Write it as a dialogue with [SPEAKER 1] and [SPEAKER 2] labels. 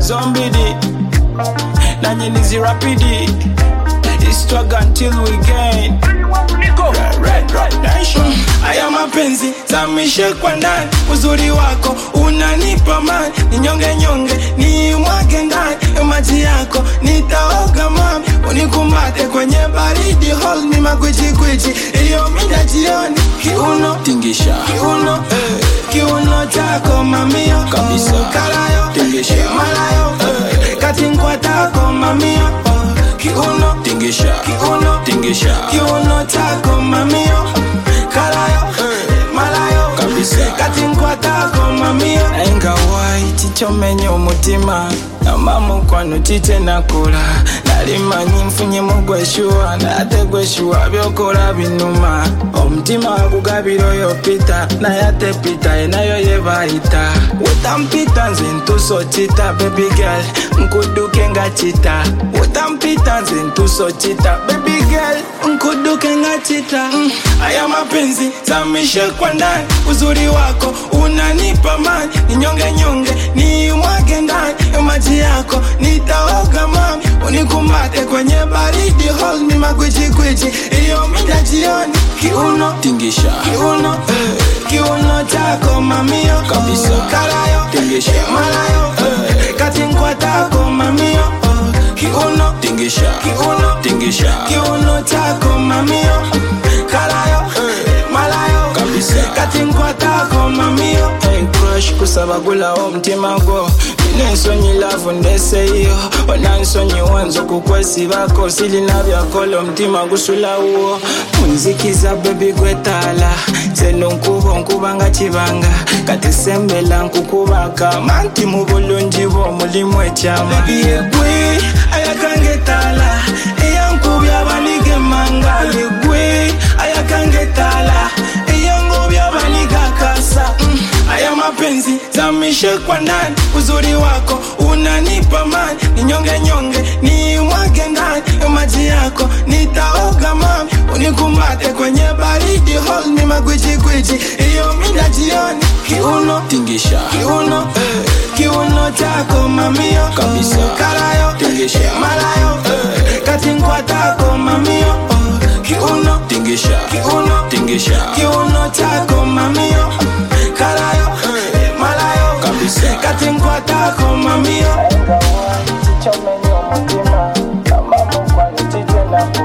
[SPEAKER 1] zombidi nanye nizi rapidi struggle until we gain Red, red, red nation. Haya mapenzi zamishe kwa ndani, uzuri wako unanipa mani, ninyonge nyonge ni mwage ndani ya maji yako nitaoga mami, unikumbate kwenye baridi, hold me magwichi gwichi, iyo mida jioni, kiuno
[SPEAKER 2] tingisha
[SPEAKER 1] kiuno eh, kiuno chako mamio
[SPEAKER 2] Kabisa.
[SPEAKER 1] kalayo
[SPEAKER 2] Tingisha.
[SPEAKER 1] malayo eh, katinkwatako mamio oh, kiuno
[SPEAKER 2] tingisha
[SPEAKER 1] kiuno
[SPEAKER 2] tingisha
[SPEAKER 1] kiuno chako mamio kalayo malayo
[SPEAKER 2] Kabisa.
[SPEAKER 1] katinkwatako mamio engawayi chichomenya omutima amamukwano chiche nakula nalimanyi nfunyemu gweshuwa nate gweshuwa byokola binuma omutima gugabira oyo pita naye ate pita enayo yebayita wetampita nze ntuso kita baby girl nkuduke nga kita wetampita nze ntuso kita baby girl nkuduke nga kita mm. aya mapenzi zamishe kwa ndani uzuri wako unanipa mani ninyonge nyonge ni mwage ndani ya maji yako nitaoga mami unikumbate kwenye baridi hold me magwichi gwichi iyo mida jioni kiuno
[SPEAKER 2] tingisha
[SPEAKER 1] kiuno eh, kiuno chako mamio
[SPEAKER 2] Kabisa.
[SPEAKER 1] kalayo
[SPEAKER 2] Tingisha.
[SPEAKER 1] malayo eh, katinkwatako mamio oh, kiuno
[SPEAKER 2] tingisha
[SPEAKER 1] kiuno
[SPEAKER 2] tingisha
[SPEAKER 1] kiuno chako mamio kalayo malayo
[SPEAKER 2] Kabisa.
[SPEAKER 1] katinkwatako mamio hey, crush kusaba gulawo omutima gwo nensonyi lavu ndeseyo onansonyi wanza okukwesibako silina byakola omutima gusulawo munzikiza bebi gwetala seno nkuba onkuba nga kibanga kati sembela nkukubaka manti mu bulungi bwo mulimu ekyama yegwe ayakanga etala eyankubya abaniga emanga yegwe ayakanga etala eyangobya abaniga kasa mm. aya mapenzi zamishe kwa ndani uzuri wako unanipa mani ninyonge nyonge ni mwage ndani ya maji yako nitaoga mami unikumbate kwenye baridi hold me magwichi gwichi iyo mida jioni kiuno
[SPEAKER 2] tingisha
[SPEAKER 1] kiuno eh, kiuno chako mamio
[SPEAKER 2] Kabisa.
[SPEAKER 1] kalayo
[SPEAKER 2] Tingisha.
[SPEAKER 1] malayo eh, katinkwatako mamio oh, kiuno
[SPEAKER 2] tingisha
[SPEAKER 1] kiuno
[SPEAKER 2] tingisha
[SPEAKER 1] kiuno chako mamio kalayo malayo
[SPEAKER 2] Kabisa.
[SPEAKER 1] katinkwatako mamio chichomenyo mutima amamukwano chiche nakula